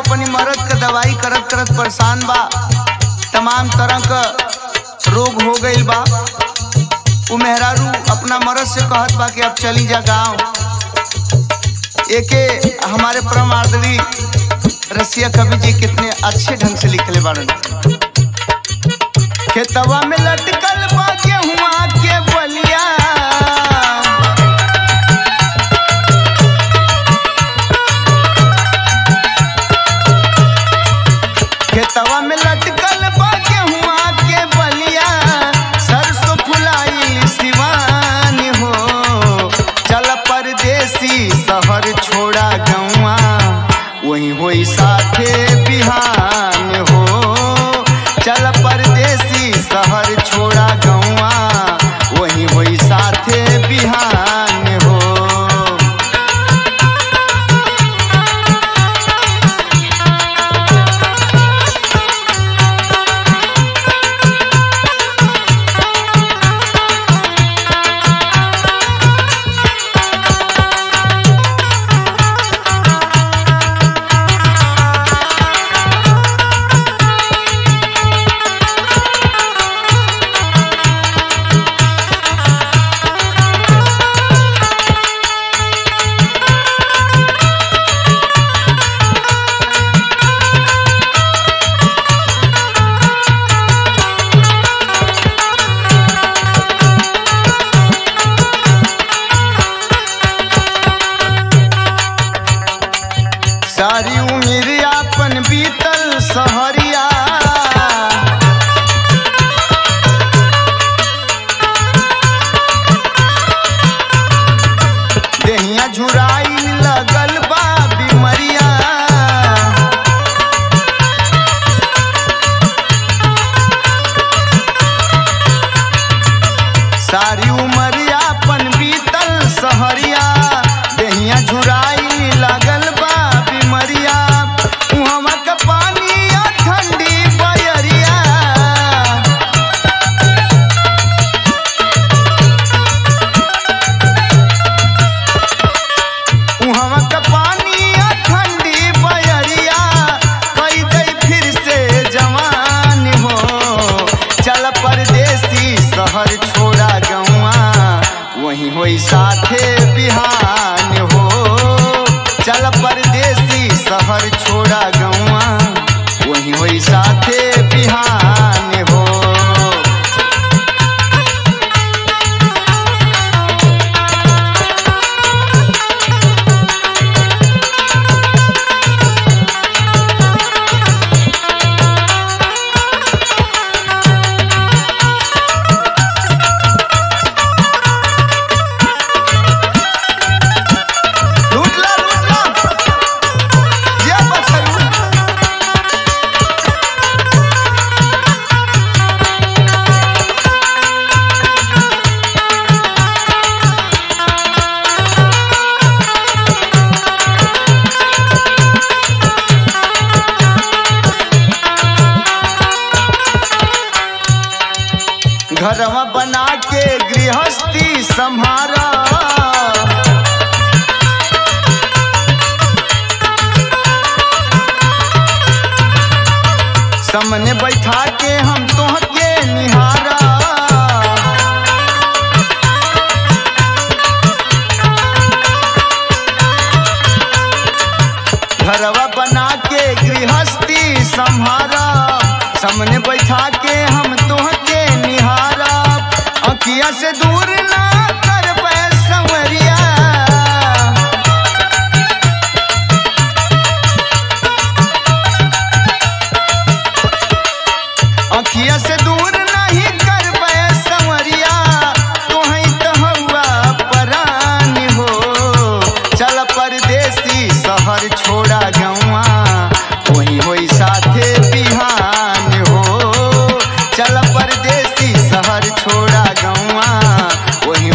अपनी मरद के दवाई करत करत परेशान बा तमाम तरह का रोग हो गईल बा उ मेहरारू अपना मरद से कहत बा कि अब चली जा गाँव एके हमारे परमार्दवी रसिया कवि जी कितने अच्छे ढंग से लिखले बाड़न खेतवा में लटकल बा गेहुआ के बलिया खेतवा में लटकल बा गेहुआ के बलिया सरसों फुलाई सिवान हो चल परदेसी शहर छोड़ा गौआ वही होई साथे बिहान हो चल परदेसी शहर छोड़ा गौआ वही होई साथे बिहान हो सारी उम्र अपन बीतल सहरिया देहिया झुराई लगल बा बिमरिया सारी उम्र अपन बीतल सहरिया देहिया झुराई लागल बा बिमरिया उहवा के पानी आ ठंडी बयरिया उहवा के पानी आ ठंडी बयरिया कई दई फिर से जवान हो चल परदेसी शहर छोड़ा गौआ वही होई साथे बिहान हो चल परदेसी शहर छोड़ा गौआ वही होई साथे बिहान हो लूटला लूटला जे बछरू घरवा बना के गृहस्थी संभारा सामने बैठा के हम तोहके निहारा घरवा बना के गृहस्थी संभारा सामने बैठा के हम तोहके निहारा अखिया से दूर ना कर संवरिया अखिया से दूर नहीं कर संवरिया तोहई तो हवा परान हो चल परदेसी शहर छोड़ा गौआ वही होई साथे बिहान हो चल परदेसी शहर छोड़ा गौआ वही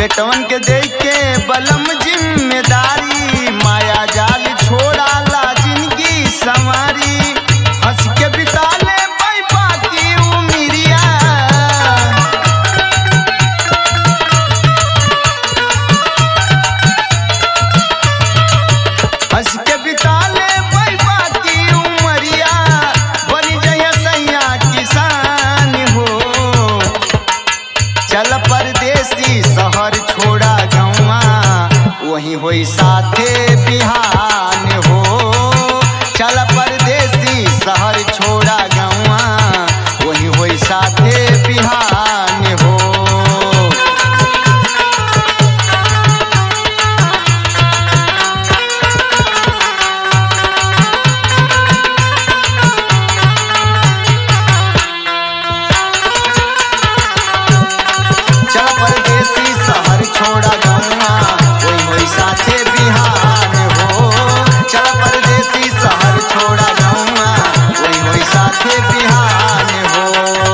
बेटवन के देख के बलम जिम्मेदारी माया जाल छोड़ा ला जिंदगी संवारी हंस के बिता ले पाई बाकी उमिरिया हंस के बिता ले पाई बाकी उमरिया बनी जय सैया किसान हो चल परदेसी शहर छोड़ा गौवा वही होई साथे बिहान हो चल परदेसी शहर छोड़ा गौवा वही होई साथे बिहान हो चल परदेसी शहर छोड़ा गौवा वही होई साथे बिहान हो चल परदेसी शहर छोड़ा गौवा वही होई साथे बिहान हो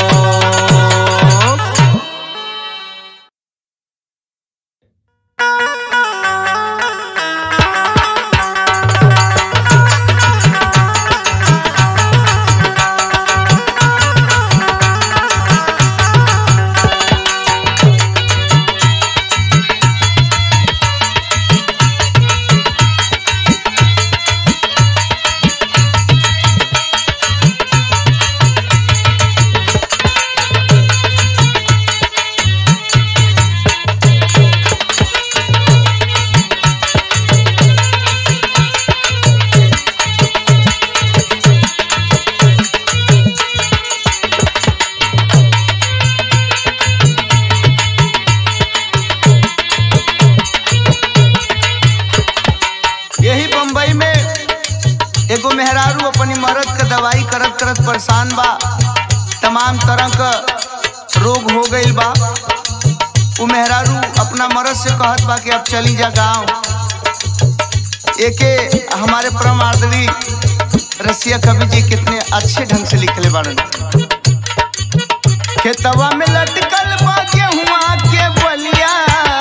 यही बम्बई में एगो मेहरारू अपनी मरद के दवाई करत करत परेशान बा तमाम तरह का रोग हो गईल बा उ मेहरारू अपना मरद से कहत बा कि अब चली जा गांव एके हमारे परमार्दवी रसिया कवि जी कितने अच्छे ढंग से लिखले बाड़न खेतवा में लटकल बा गेहुआ के बलिया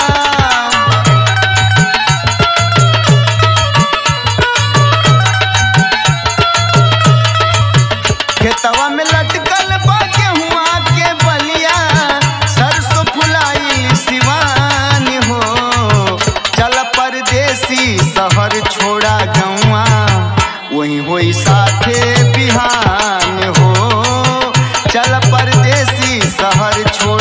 खेतवा में लटकल बा गेहुआ के बलिया सरसों फुलाइल सिवान हो चल परदेसी शहर छोड़ा गौआ वही होई साथे बिहान हो चल परदेसी शहर छोड़